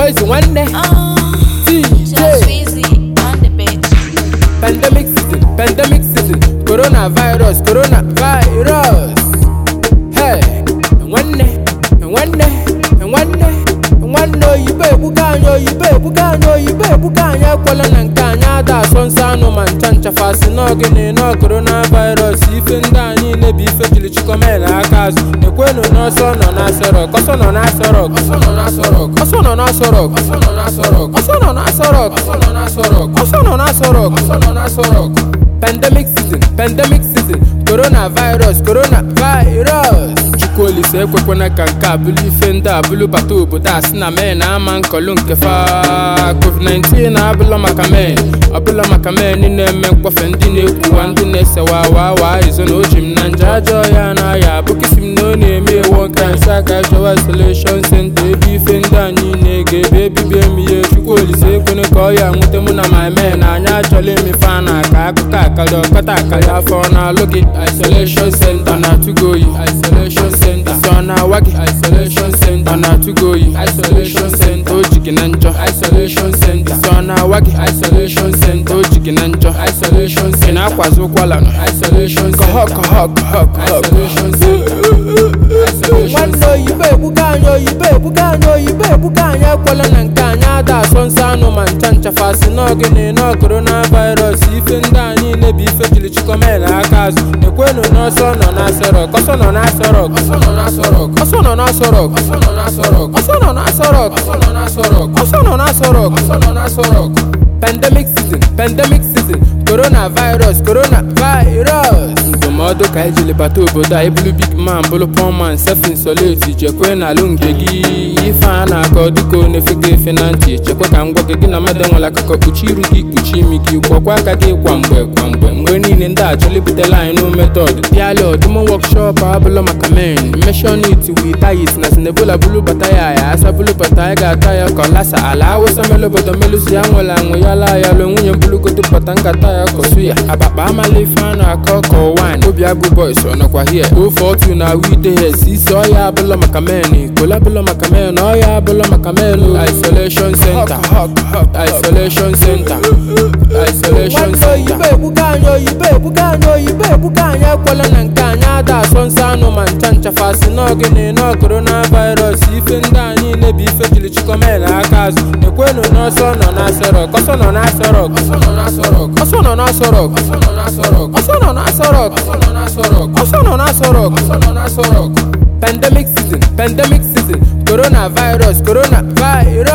boys nwanne Just DJ Weezy on the beat. pandemic season pandemic season coronavirus coronavirus hey nwanne nwanne nwanne nwanne oyibo ebuka anyị oyibo ebuka anyị oyibo ebuka anyị ekwela na nke anyị ada asọ nsọ anụ ma ncha nchafasị n'ogene nọ coronavirus ife ndị a niile bụ ife jiri chikomel aka azụ ekwenu n'ọsọ nọ n'asọrọk ọsọ nọ n'asọrọk ọsọ nọ n'asọrọk ọsọ nọ n'asọrọk ọsọ nọ n'asọrọk ọsọ nọ n'asọrọk ọsọ nọ n'asọrọk ọsọ nọ n'asọrọk ọsọ nọ n'asọrọk pandemic season pandemic season coronavirus coronavirus chukwuolise ekwekwana ka nke a bụrụ ife ndị a bụrụ bata obodo a sị na mee na ama nkọlụ nke fa covid-19 abụla maka mee ọbụla maka mee ndị na-eme mkpọfe ndị na-ekwuwa ndị na-esewa awa awa izo na oji m na nje ajọ ya na ya abụkịsị m na ọ na-eme ewo nka nsa aka chọwa isolation center ebe ife ndị a niile ga-ebe ebibie m ihe chukwuolise ekwene ka ọ ya nwute mụ na ma mee na anya achọla emefe a na aka akụkọ akali ọkọta akali afọ na-alụ gị isolation center na-atụgo oyi isolation center sọ na-awa gị isolation center na-atụgo oyi isolation center o ji gị na njọ isolation center sọ na-awa gị isolation center o ji gị na njọ isolation center ị na-akwazi ụkwala nọ isolation center kọhọ kọhọ kọhọ kọhọ isolation center nwanne oyibo ebuka anyị oyibo ebuka anyị oyibo ebuka anyị ekwela na nke anyị ada asọ nsọ anụ ma ncha nchafasị n'ogene nọ coronavirus ife ndị a niile bụ ife jiri chikomel aka azụ ekwenu n'ọsọ nọ n'asọrọk ọsọ nọ n'asọrọk ọsọ nọ n'asọrọk ọsọ nọ n'asọrọk ọsọ nọ n'asọrọk ọsọ nọ n'asọrọk ọsọ nọ n'asọrọk ọsọ nọ n'asọrọk ọsọ nọ n'asọrọk pandemic season pandemic season coronavirus coronavirus ndụmọdụ ka anyị jiri bata obodo a ịbụrụ big man bụrụ poor man self insolate jekwe n'alụ nke gị ife a na-akọ dịka ọ na-efe gị efe na ntị chekwa ka m gwa gị gị na mmadụ enwere akụkọ kpuchi iru gị kpuchi imi gị gwọkwa aka gị kwa mgbe kwa mgbe mgbe niile ndị a chọrọ ibutela anyị n'o metọd bịala ọdụmọ wọkshọp abụla maka men meshon it wit ayit na sinebula bulu bata ya ya asa bulu bata anyị ga-ata ya ka ọ lasa ala awụsa melu obodo melusi ya nwere anwụ ya laa ya lụ nwunye mbulugodo bata nkata ya kọsu ya abakpa amala ife a na-akọ ka wan obi agụ boys ọ nọkwa hie ofe otu na wide hes isi ọya abụla maka men kola abụla maka men ọya abụla maka men isolation center isolation center isolation center oyibo ebuka anyị oyibo ebuka anyị oyibo ebuka anyị ekwela na nke anyị ada asọ nsọ anụ ma ncha nchafasị n'ogene nọ coronavirus ife ndị a niile bụ ife jiri chikomel aka azụ ekwenu n'ọsọ nọ n'asọrọk ọsọ nọ n'asọrọk ọsọ nọ n'asọrọk ọsọ nọ n'asọrọk ọsọ nọ n'asọrọk ọsọ nọ n'asọrọk ọsọ nọ n'asọrọk ọsọ nọ n'asọrọk ọsọ nọ n'asọrọk pandemic season pandemic season coronavirus coronavirus